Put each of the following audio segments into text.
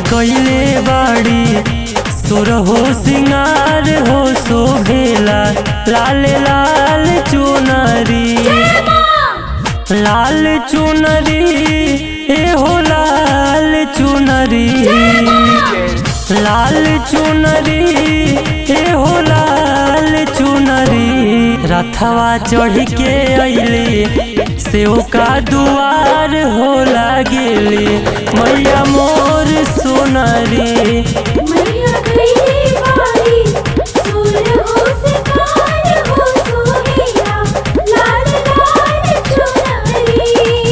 कैले बाड़ी सुर हो सिंगार हो शोभेला लाल लाल चुनरी लाल चुनरी ए हो लाल चुनरी लाल चुनरी ए हो लाल चुनरी रथवा चढ़ के अइली सेव का दुआर हो लागेली मैया मोर सोनरी मैया कैले बारी सुर हो सिंगार हो सोहेला लाल लाल चुनरी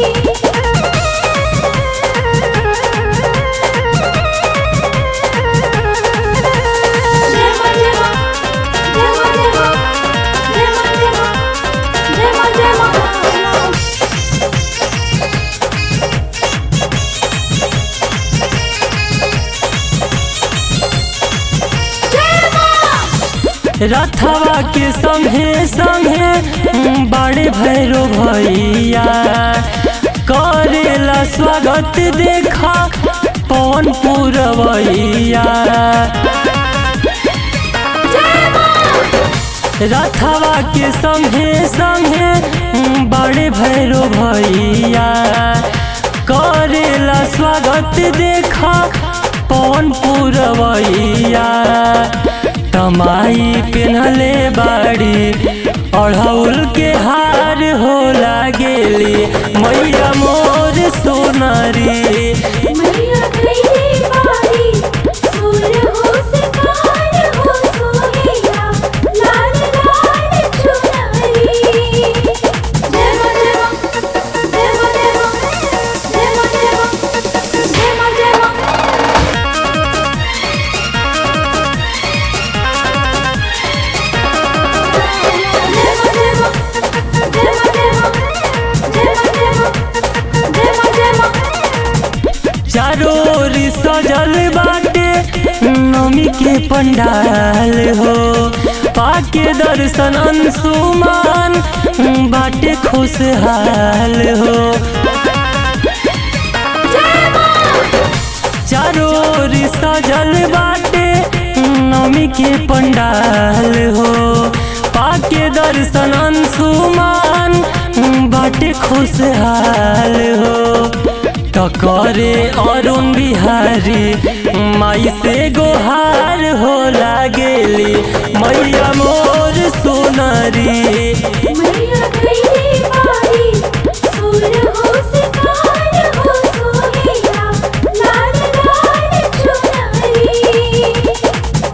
जय मां जय मां जय मां जय मां जय मां जय मां जय मां जय मां जय मां रथवा के संगे संगे बड़े भैरो भैया करेला स्वागत देखा पवन पुरवैया रथवा के संगे संगे बड़े भैरो भैया करेला स्वागत देखा पवन पुरवैया तमाई पेन्हले बाड़ी अढ़ौल के हार हो लागेली मैया मोर सोनरी मैया कैले बारी सुर हो सिंगार हो सोहेला लाल लाल चुनरी जय मां जय मां जय मां जय मां जय मां जय मां जय मां जय मां जय मां जय मां जय मां जय मां जय मां जय मां जय मां जय मां चारों ओर सजल बाटे नमी के पंडाल हो पाके दर्शन अंशुमान बाटे खुशहाल हो चारों ओर सजल बाटे नमी के पंडाल हो पाके दर्शन अंशुमान बाटे खुशहाल हो टकरे अरुण बिहारी माई से गो